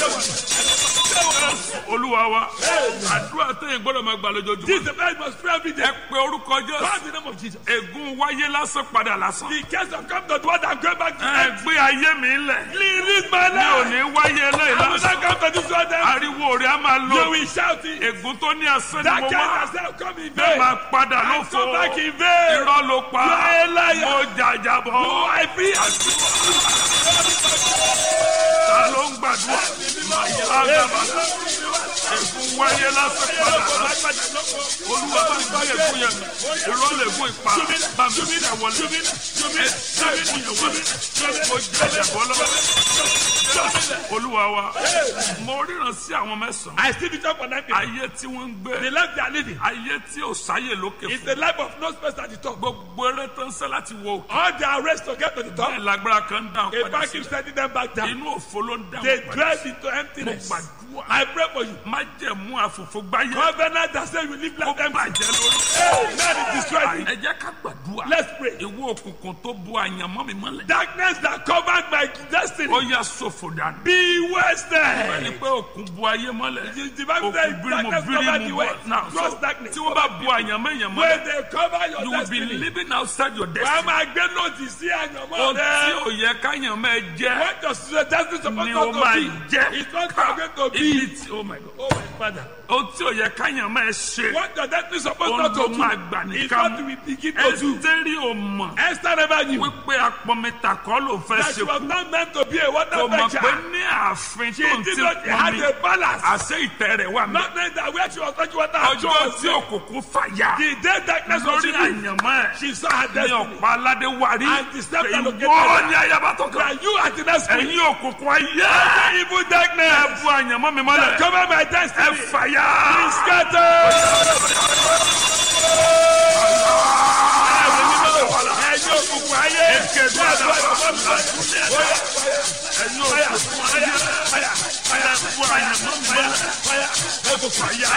olúwa wa àdúrà tẹ̀yìn gbọ́dọ̀ máa gbà lójoojúmọ́. This is the man must pray every ẹ day. pe orúkọ jésù Call the name of Jesus. ègún wáyé lásán padà lásán. The case of come to the one that going back to ẹ them. gbé ayé mi lẹ̀. Release my mi ò life. ní wáyé eléyìí I will lásán. not come to this one then. ariwo rẹ̀ á máa You lọ. will shout it. ègún tó ní asán ni That mo case wá. has now come in bẹ́ẹ̀ vain. máa padà I lófo. come back in vain. irọ́ ló pa. You are a liar. mo jàjàbọ̀. Oh, I feel ta ló ń gbàdúrà. àgàbà ègún wáyé lásán padà lásán. olúwa bá ń gbá ègún yẹn mi. irọ́ lè gún ipa. bá mi sí ẹ̀wọ̀lẹ̀. ẹ sí ègún yẹn wọlé. mo jàjàbọ̀ lọ́wọ́. olúwa wa mo ríran sí àwọn mẹ́sàn-án. I still be talk for nine people. ayé tí wọ́n ń The gbé. life they are living ayé tí ò sáyè lókè is fún. the life of no space at the top. gbogbo eré tó ń sẹ́ láti wo òkè. All their race to get to the top. bẹ́ẹ̀ lágbára kan ń dáhùn A padà back sí. keeps sending them back down. inú òfo ló ń They dáhùn padà drive sí. into emptiness. mo gbàdúrà. I pray for you. má jẹ̀mú àfòfò gbáyé. Covenant that says you live ó like them. bàjẹ́ lórí. Hey, man is destroyed. ẹ jẹ́ ká gbàdúrà. Let's pray. ìwọ òkùnkùn tó bu àyànmọ́ mi mọ́lẹ̀. Darkness that covered my destiny. ó yà sófò dànù. Be ẹni wasted. pé òkun bu ayé mọ́lẹ̀. The the Bible òkun says bírímù darkness covered the bírímù way. bọ̀. náà Cross so darkness. tí wọ́n bá bu àyànmọ́ èèyàn When mọ́lẹ̀. they cover you your will be destiny. living outside your Wàá destiny. máa gbé lòdì sí àyànmọ́ ohun tí rẹ. ò yẹ káyànmọ́ ẹ jẹ́ What does your destiny supposed ni not ó to máa be? jẹ́. It's not Ká- going to ibi be. tí oh my God. Oh my father. ohun tí ò yẹ káyànmọ́ ẹ ṣe. What your destiny supposed ohun not tó to máa do. gbà It's nìkan what we begin to do. ẹsítẹ́rì ò mọ̀ Esther never knew wípé apọ̀mẹ́ta kọ́ ló fẹ́ that ṣe she was kú. not meant to be a water kò mọ̀ pé fetcher. ní ààfin She tó ń did ti not pọn have mi a balance. àṣẹ ìtẹ́ rẹ̀ wà mí. Not knowing that where she was touching water her ọjọ́ jaw was tí òkùnkùn fàyà The day darkness was lórí revealed, àyànmọ́ ẹ̀ she saw her ní destiny. ọ̀pá aládé wárí And the step that located ìwọ her. ní ayaba tó kàn. That you are the next queen. ẹ̀yin òkùnkùn ayé Evil ẹ darkness. bu àyànmọ́ mi mọ́lẹ̀ Cover my ẹ destiny. fàyà. Be scattered. Ẹ̀yin òkùnkùn ayé. Èkéde àdàbà ẹ̀yin òkùnkùn ayé ẹ bu àyànmọ́ mi mọ́lẹ̀ ẹ fàyà.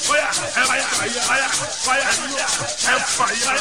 ẹ fàyà.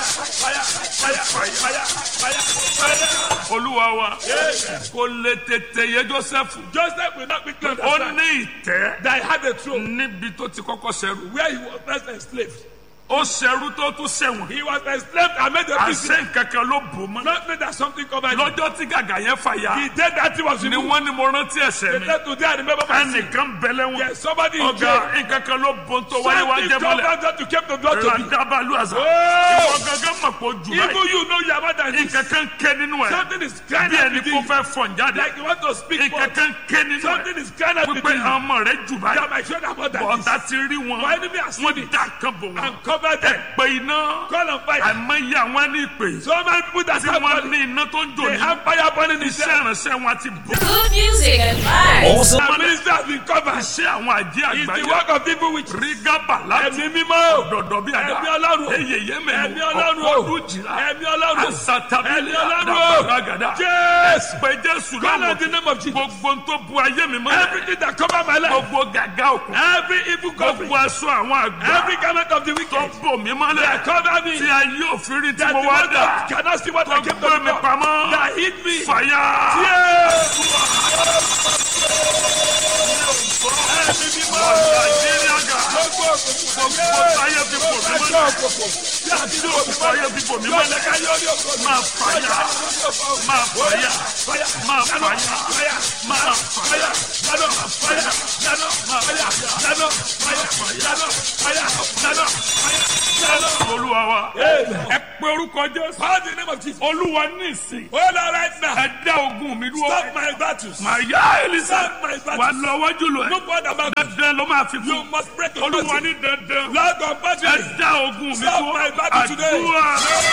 olúwa wa kò lè tètè yé joseph Joseph will not be clear ó ní ìtẹ́ that he had a throne níbi tó ti kọ́kọ́ ṣẹrú where he was first enslaved. ó ṣẹrú tó tún ṣẹ̀wọ̀n He was enslaved and made a prisoner. àṣẹ nkankan ló bò mọ́ Not knowing that something covered him. lọ́jọ́ tí gàgà yẹn fàyà The day that he was ni removed. wọ́n ní mo rántí ẹ̀ṣẹ̀ The mi day today I remember my sin. ẹnìkan bẹ̀lẹ̀ wọn Yes, somebody in ọ̀gá jail. nkankan ló bò ń tó wáyé wá Something jẹ́ mọ́lẹ̀ covered that you came to God to be. ràdàbàlù àṣà Oh! ìwọ gangan mọ̀ pé ojú Even báyìí you know you are more than this. nkankan ké nínú ẹ̀ Something is crying bí out ẹni kó within you. fẹ́ fọ̀n jáde Like you want to speak for nkankan ké nínú Something ẹ̀ is crying out wípé within you. ọmọ rẹ̀ jù You báyìí are my children more than bọ̀dá this. ti rí wọn My enemy has seen wọ́n it dá kan bò wọn and covered them. pé iná Call on fire. àìmọye àwọn ní ìpè So many people that tí have wọ́n money, ní iná tó ń jò they ní have fire burning in iṣẹ́ them. ìránṣẹ́ wọn ti bò Good music and vibes. Awesome. Our ministry has been covered. iṣẹ́ àwọn àjẹ́ It's the àgbáyé work of people which rígábà láti ẹ̀mí mímọ́. dọ̀dọ̀ bí àdá Ẹ̀mí Ọlọ́run. eyèyé mẹ́nu Ẹ̀mí Ọlọ́run o. ọdún jìlá Ẹ̀mí Ọlọ́run. asatabili Ẹ̀mí Ọlọ́run o. àdàbàràgàdà Yes. pé jésù Call lọ́wọ́ on the name of Jesus. gbogbo ń tó bu ayé mi mọ́lẹ̀ Everything that cover my life. gbogbo gàgà òkun Every evil covering. gbogbo aṣọ àwọn àgbà Every garment of the tó wicked. bò mí mọ́lẹ̀ That cover me. tí ayé òfin rí tí That mo the wá one dà that cannot see what tó I came to gbé mi do. pamọ́ That hit me. fàyà. Yes. Ẹ̀mí mímọ́. nàìjíríà gà Gbogbo òkùnkùn. gbogbo táyé fi bò mí Ẹjọ́ mọ́lẹ̀ òkùnkùn. Tí a ti ní òkùnkùn. táyé fi bò mí Yóò mọ́lẹ̀ lè ká yóò ní òkùnkùn. máa fàyà máa fàyà Fire. máa Nano. fàyà Fire. máa Fire. Nano. Fire. Nano. Fire. Nano. Fire. Nano. Fire. Nano. Fire. Nano. olúwa wa Amen. ẹ pé orúkọ jésù Call the name of Jesus. olúwa ní ìsìn Hold on right now. ẹ dá ogun mi dúró Stop my battles. màá yá elisa Stop my wà battles. lọ wájú lọ ẹ No more than battles. dandan ló máa fi You kú must break the olúwa battle. ní dandan Lord of ẹ battles. dá ogun mi Stop dúró my battle today. àdúrà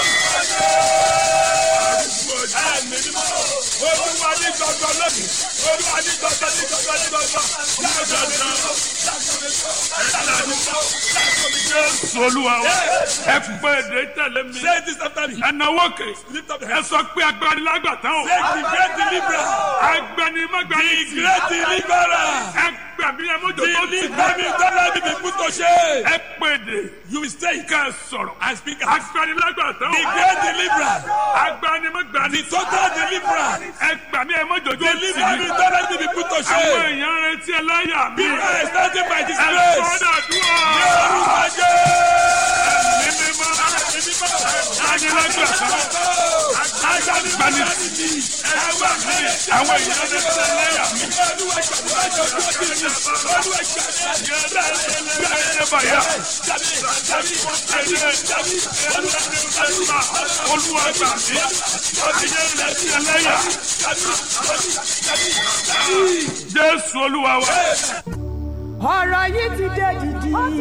Ẹ̀mí mímọ́. Olúwa ní gbọ̀ngàn lónìí. Olúwa ní gbọ̀ngàn ní gbọ̀ngàn ní gbọ̀ngàn. Láàbọ̀ mi mọ́. Láàbọ̀ mi mọ́. jésù olúwa wa ẹ pé èdè tẹ̀lé mi Say this after me. ẹ náwó kè Lift up the ẹ hands. sọ pé agbani lágbàtà o Say the great deliverer. agbani magbani The great deliverer. ẹ gbàgbé ẹ mójó tó ti Deliver me, deliver me be put to shame. ẹ pèdè You will stay ká ẹ sọ̀rọ̀. and speak as agbanilágbàtàn. the great deliverer, agbanimágbani. the total deliverer. ẹ gbà mí ẹ mọ jòjó Deliver tì me, mí. don't let me be put to àwọn shame. èèyàn retí ẹlẹ́yà mi. People are starting by ẹ disgrace. sọ́dọ̀ dúró. Yorùbá jẹ́. ní mímọ́. agbanilágbàtàn. agbani. ẹ gbà mí. àwọn èèyàn retí ẹlẹ́yà mi. Olúwa gbà mí. Ọdún yẹn retí ẹlẹ́yà. Jésù Olúwa wa. ọ̀rọ̀ yìí ti dé dìdì.